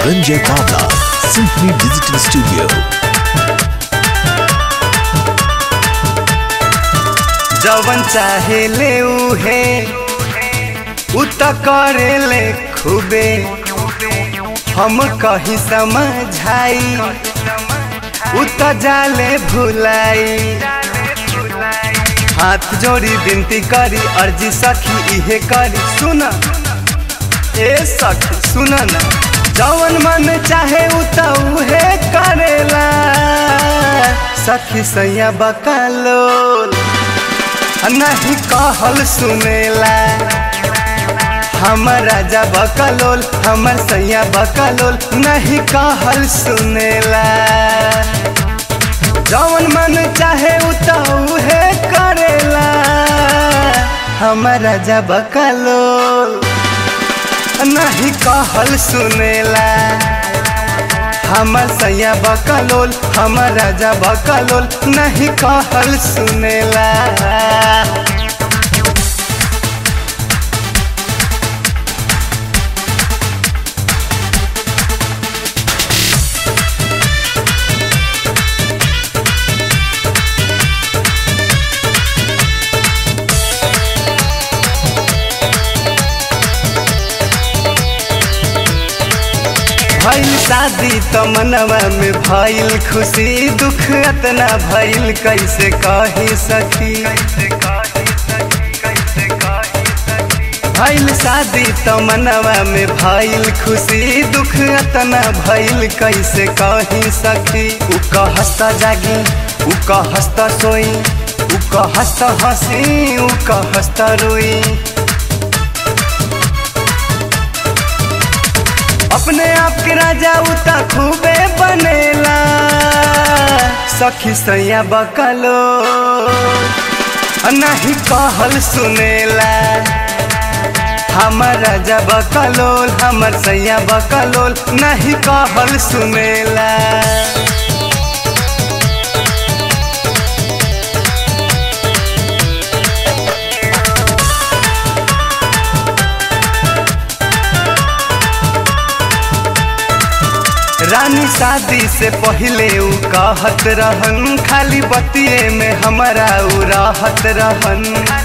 Ranjay Bhavla, Symphony Digital Studio. जवन चाहे ले उहे उ त करे ले खूबे हम कहीं समझाई उ त जाले भुलाई हाथ जोड़ी विनती करी अर्जी सखी इहे करी सुन ए सखी सुन ना जवन मन चाहे उ त उहे करेला सखी सैया बकालोल नहीं कहल सुनेला हमर राजा बकलोल हमर सैया बकलोल नहीं कहल सुनेला जवन मन चाहे उ त उहे करेला हमर राजा बकलोल नहीं कहल सुनेला हमर सैया बकलोल हमर राजा बकलोल नहीं कहल सुनेला भइल शादी त मनवा में भइल खुशी दुख अतना भइल कैसे कही सखी भइल शादी त मनवा में भइल खुशी दुख अतना भइल कैसे कही सखी उ कहस्ता जागी उ कहस्ता सोई उ कहस्ता हंसी उ कहस्ता रोई अपने आप के राजा उता खूबे बनेला सखी सैया बकलो नहीं कहल सुनेला हमर राजा बकलोल हमर सैया बकलोल नहीं कहल सुनेला रानी शादी से पहले उ कहत रहन खाली बतिये में हमारा उ रहत रहन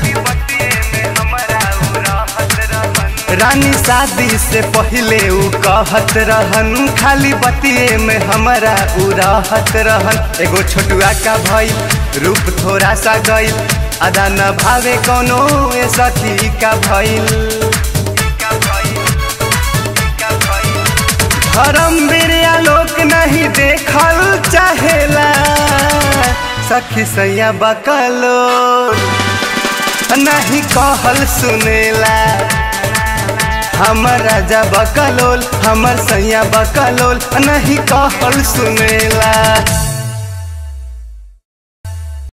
रानी शादी से पहले उ कहत रहन खाली बतिये में हमारा उ रहत रहन एगो छोटुआ का भइल रूप थोड़ा सा गइल अदा न भावे कोनो ए सखी का भइल धर्म बिरिया लोक नहीं देखल चाहेला सखी सैया बकलो नहीं कहल सुनेला हमर राजा बकलोल हमर सैया बकलोल नहीं कहल सुनेला